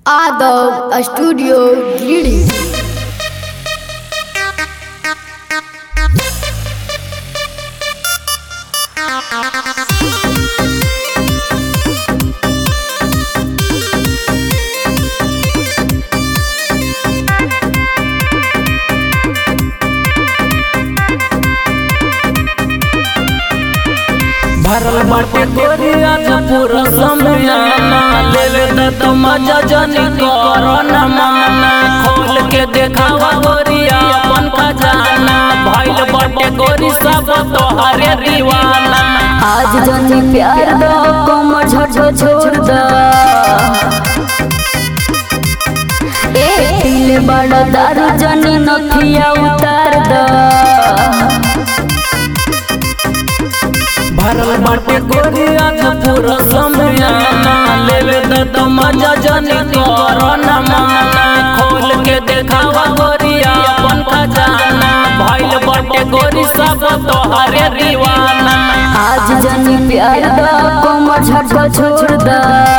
Adult Studio Greetings. भरल बाटे गोरिया पूरा समयाना ले ले त तो मजा जनी करना माना खोल के देखावा गोरिया अपन खजाना भइल बाटे गोरी सब तोहरे दीवाना आज जनी प्यार दो कमर झटको छोड़ दो ए दिल बड़ा दारू जनी नथिया उतार दो भरल बाटे गोरिया पूरा समयाना ले ले त तो मजा जनी करना माना खोल के देखावा गोरिया अपन खजाना भइल बाटे गोरी सब तोहरे दीवाना आज जनी प्यार दो कमर झटको छोड़ दो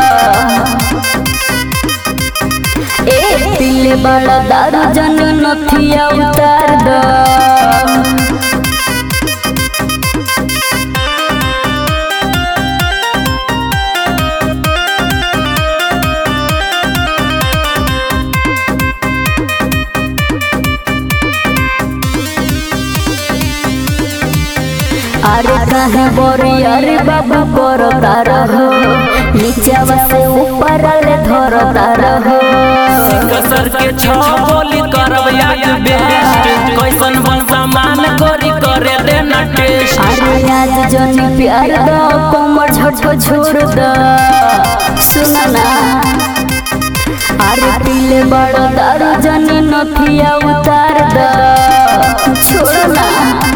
ए दिल बड़ा दारू जनी नथिया उतार दो अरे कहे बोरी अरे बाबा करो तारा हो नीचावा से ऊपर ले धरो तारा हो कसर के छ बोली करब याद बेस्ट कैसन बन सामान करी करे दे न टेस्ट अरे आज जनी प्यार दो कोमर झटको छोड़ दो सुना ना अरे पीले बड़ा दारू जनी नथिया उतार दो छोड़ ना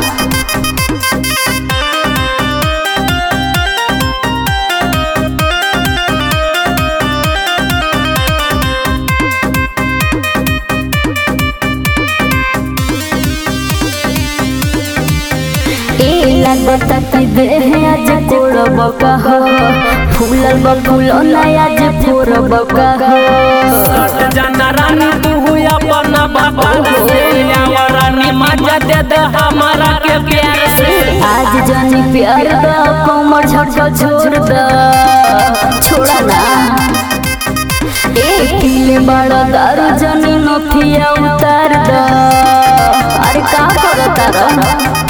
ए लगता कि देह आज कोड़ब कह फूलल बकुलो ना आज फोड़ब कह सट जाना रानी तू हुई अपन बाबा से आवा रानी मजा दे दे हमारा के प्यार से आज जनी प्यार दो कोमर झटको छोड़ दो छोड़ा ना एक किले बड़ा दारू जनी नथिया उतार दो अरे का करता रह